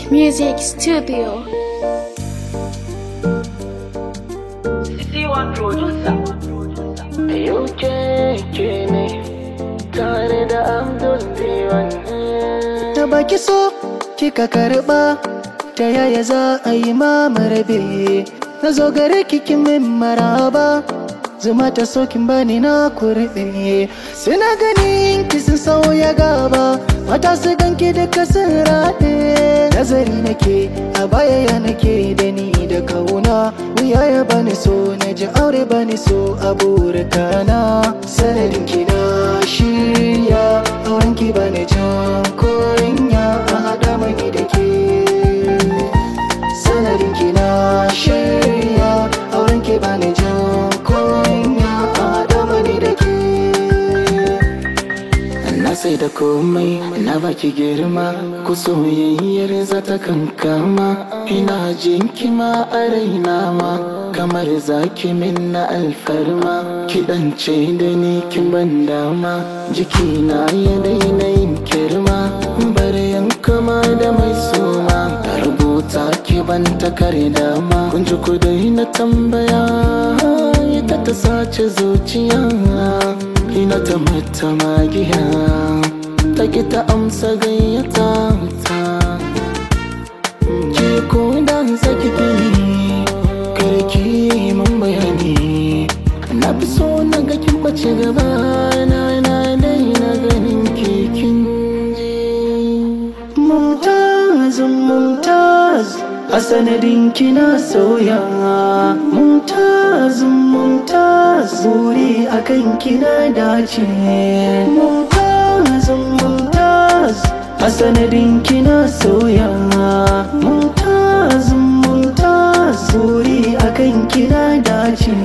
Music Studio. C1 producer. Yau ke ne tare da Abdul Diwan. Da baki so kika karba ta yaya za a yi mamarabe na zo gare kikin min maraba zuma ta sokin bani na kurbe suna ganin ki sun sauya gaba mata su ganki duka sun raɗe nazari nake a baya ya nake da ni da kauna wuya ya bani so na ji aure bani so a burkana sanadin ki na shirya auren ki bani jan kunya a haɗa mani da ke sanadin ki na shirya auren ki bani jan kunya a haɗa mani da ke Na sai da komai na baki girma ku soyayyar za ta kankama ina jinki ma a raina ma kamar zaki min na alfarma kiɗance da ni kin ban dama jikina ya daina yin kirma bari kama da mai suma rubuta ki ban takarda ma kun ji ku na tambaya ita ta sace zuciya ina ta mata magiya ta ki ta amsa gayyata ta ki ko da saki ki karki mun bayani na fi so na ga kin bace gaba na na daina ganin ki kin je Mumtaz, Mumtaz, a sanadin kina sauya. Mumtaz, Mumtaz, buri akan kina dace. Mumtaz, Mumtaz, a sanadin kina sauya. Mumtaz, Mumtaz, buri akan kina dace.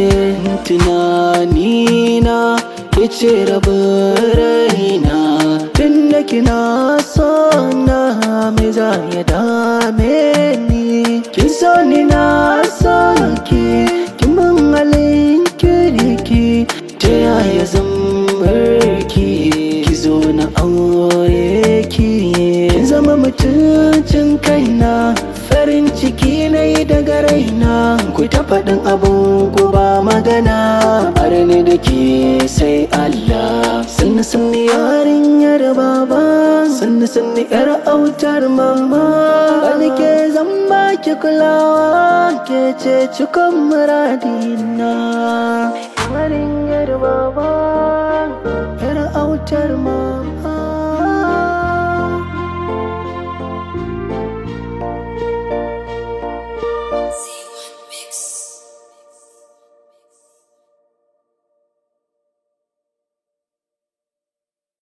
Tunanina ke ce rabin raina. Tunda kina so na me za ya dame ni Kin so ni na so ki Kin ban halin kirki Ta yaya zan barki Ki zo na aure ki Kin zama mutuncin kaina Farin ciki na yi daga raina Ku ta faɗin abin ku ba magana Har ni da ke sai Allah Sannu sannu yarinyar baba Sannu sannu yar autar mama Wani ke zan baki kulawa Ke ce cikon muradina Yarinyar baba Yar autar mama